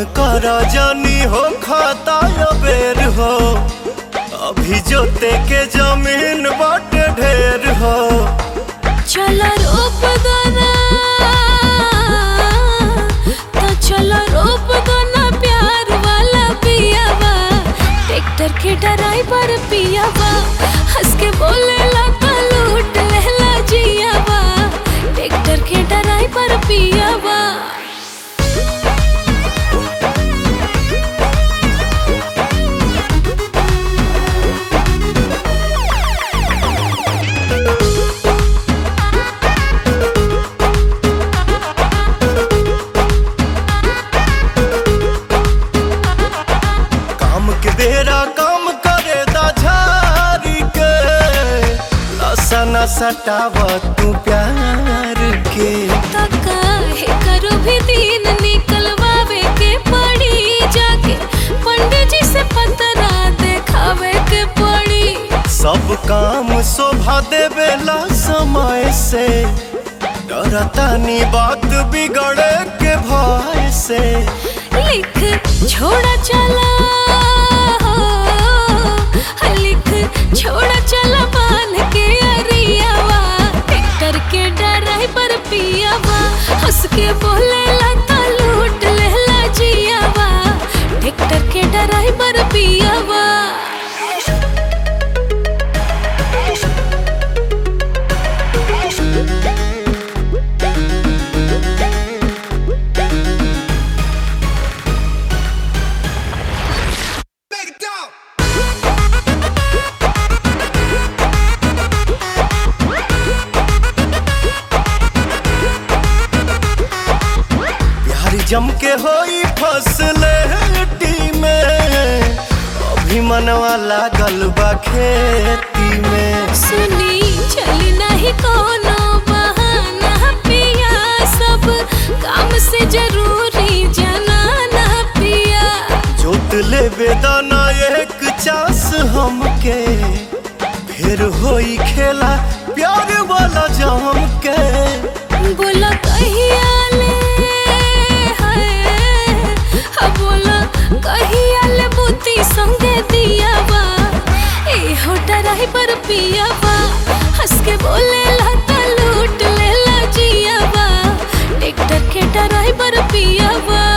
कर जानी हो खाता बेर हो अभी जोते के जमीन बाटे ढेर हो चला रोप दना तो चला रोप दना प्यार वाला पियावा ट्रैक्टर के ड्राइवर पियावा हंस के बोले लता लूट लेला जियावा ट्रैक्टर के ड्राइवर पियावा काम के बेरा काम करे दा झारी के लसा न सटाव तू प्यार के तका है करो भी दिन निकलवावे के पड़ी जाके पंडित जी से पतरा देखावे के पड़ी सब काम शोभा देवेला समय से डरतानी बात बिगड़े के भय से लिख छोड़ा चला हो लिख छोड़ा चला बान के अरियावा ट्रैक्टर के ड्राइवर पियावा हंस के बोले लता लूट लेला जियावा ट्रैक्टर के ड्राइवर पियावा प्यारी जम के होई फसले में अभी मनवा लागल बा खेती में सुनी चली नहीं कोनो बहाना पिया सब काम से जरूरी जनाना पिया जोत ले बेदाना एक चास हमके फिर होई खेला प्यार वाला जम के बोला कहिया ले हाय हा बोला कहिया ले बुद्धि संगे दियावा ए हो ड्राइवर पियावा हंस के बोले लता लूट लेला जियावा ट्रैक्टर के ड्राइवर पियावा